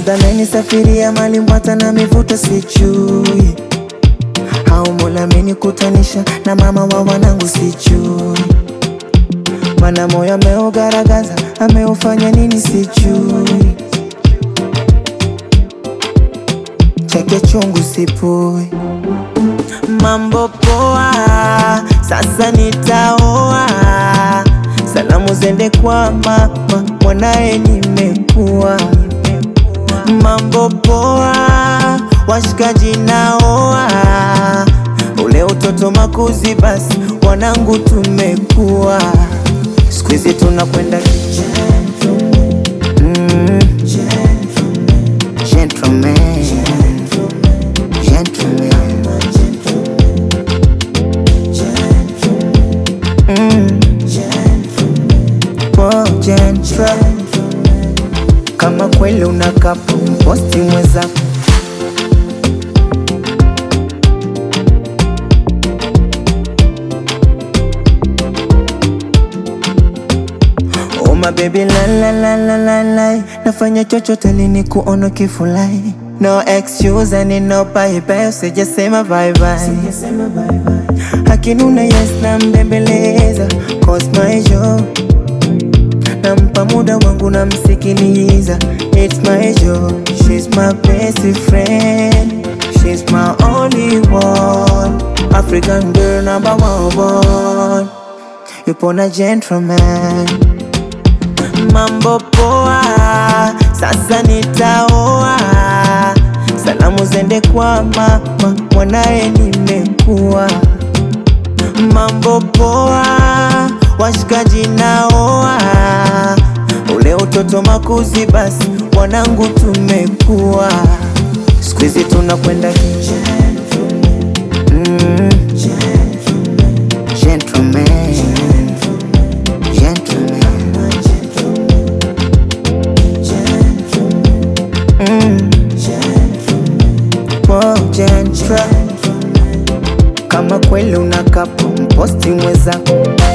labda amenisafiria mali Mbwata na mivuto sijui, au Mola amenikutanisha na mama wa wanangu sijui, mana moyo ameugaragaza ameufanya nini sijui, chake chungu sipui. Mambo poa, sasa nitaoa. Salamu zende kwa mama, mwanaye nimekuwa. Mambo poa, washikaji naoa. Ule utoto makuzi, basi wanangu tumekuwa. Siku hizi tunakwenda gentleman, mm, gentleman, gentleman. Mm. Oh, gentle. Kama kweli unakapo mposti mwenzako Oh my baby la la la la la la Nafanya chochote lini kuona kifulai No excuse and no bye bye Usijasema bye bye Akinuna yes na mbembeleza Cause my job Nampa muda wangu namsikiliza It's my job She's my best friend She's my only one African girl number one Yupo na gentleman Mambo poa, sasa nitaoa. Salamu zende kwa mama, mwanaye nimekuwa. Mambo poa, washikaji naoa. Ule utoto makuzi, basi wanangu tumekuwa. Siku hizi tunakwenda gentleman, mm, gentleman, gentleman. Mm. Oh, gentle. Kama kweli unakapo mposti mwenzako